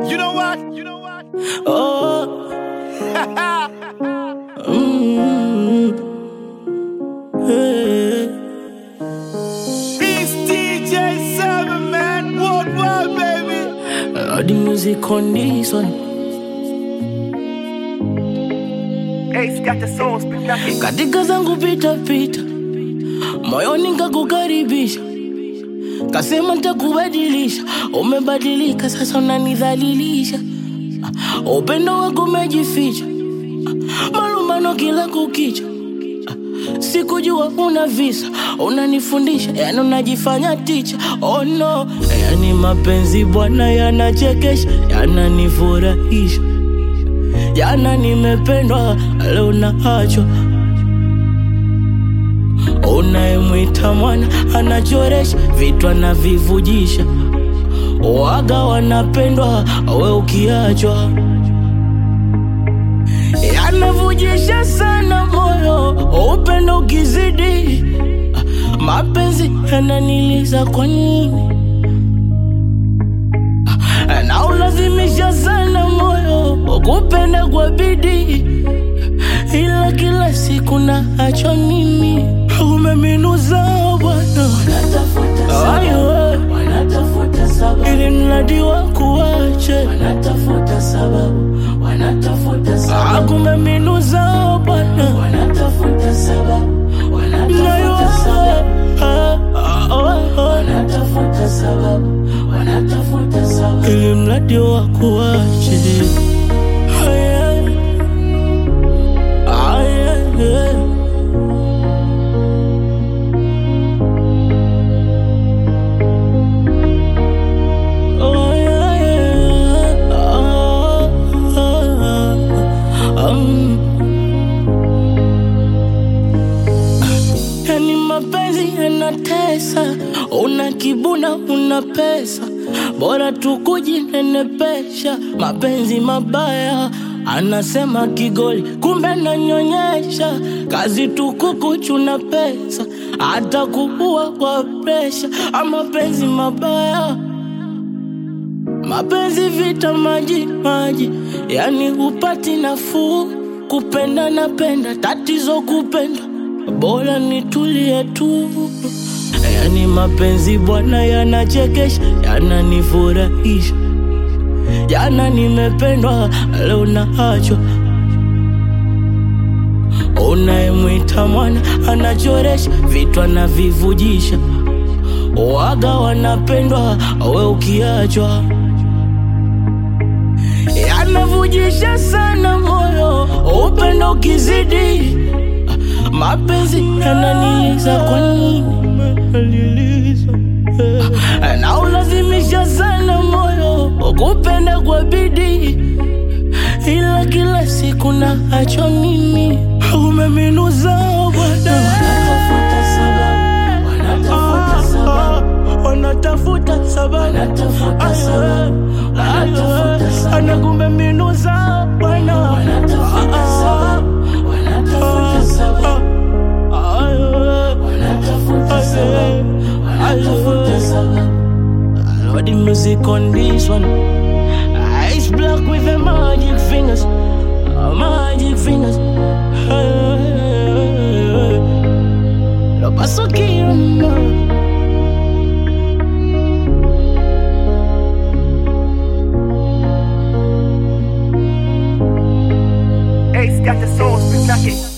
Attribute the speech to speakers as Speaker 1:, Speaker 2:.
Speaker 1: You know what? You know what?
Speaker 2: Oh. Mm. Hey.
Speaker 1: It's DJ Seven Man Worldwide, baby.
Speaker 2: Uh, the music on this one.
Speaker 1: Ace got the soul, spit that shit.
Speaker 2: Katika zangu pita pita, moyoni nikakukaribisha, kasema nitakubadilisha. Umebadilika sasa, unanidhalilisha. Ah, Upendo wako umejificha, Ah, malumbano kila kukicha. Ah, Sikujua una visa, unanifundisha, yani unajifanya ticha. Oh no, yani mapenzi bwana yanachekesha, yananifurahisha. Jana nimependwa, leo naachwa. Unayemwita mwana anachoresha vitu anavivujisha, waga wanapendwa, we ukiachwa. Yanavujisha sana moyo, upendo ukizidi, mapenzi yananiliza kwa nini? na ulazimisha sana moyo kupenda kwa bidii, ila kila siku na acho mimi umeminuza Bwana, Ayo,
Speaker 3: wanatafuta sababu,
Speaker 2: ili mradi wa kuache
Speaker 3: wanatafuta sababu, wanatafuta sababu,
Speaker 2: akumeminuza Bwana,
Speaker 3: wanatafuta sababu,
Speaker 2: nayo
Speaker 3: wanatafuta sababu,
Speaker 2: ah, ah, ah, ah,
Speaker 3: wanatafuta sababu, wanatafuta sababu.
Speaker 2: ili mradi wa kuache Aya, aya, aya. Oh, yeah, yeah. Ah, ah, ah. Um. Yani mapenzi yanatesa, una kibuna, una pesa, bora tu kujinenepesha. Mapenzi mabaya, anasema kigoli, kumbe nanyonyesha. Kazi tu kukuchuna pesa, hata kuua kwa presha. Ah, Mapenzi mabaya Mapenzi vita maji maji, yani hupati nafuu. Kupenda napenda, tatizo kupenda, bora nitulie tu. Yani mapenzi bwana yanachekesha, yananifurahisha. Jana nimependwa, leo naachwa. Unayemwita mwana anachoresha vitu anavivujisha, waga wanapendwa, we ukiachwa yanavujisha sana moyo, upendo ukizidi, mapenzi yananiliza. Kwa nini na ulazimisha sana moyo kupenda kwa bidii, ila kila siku na acho mimi umeminuza Bwana,
Speaker 3: Wanatafuta sababu, wanatafuta sababu,
Speaker 2: wanatafuta sababu
Speaker 3: wanatafuta sababu, wanatafuta sababu,
Speaker 2: anakumbe minuza Bwana,
Speaker 3: wanatafuta sababu, wanatafuta sababu, wanatafuta sababu, wanatafuta sababu.
Speaker 2: Lord, the music on this one. Ice block with the magic fingers. uh, Magic fingers. Lo paso quiero más.
Speaker 1: Ace got the soul, spit that shit.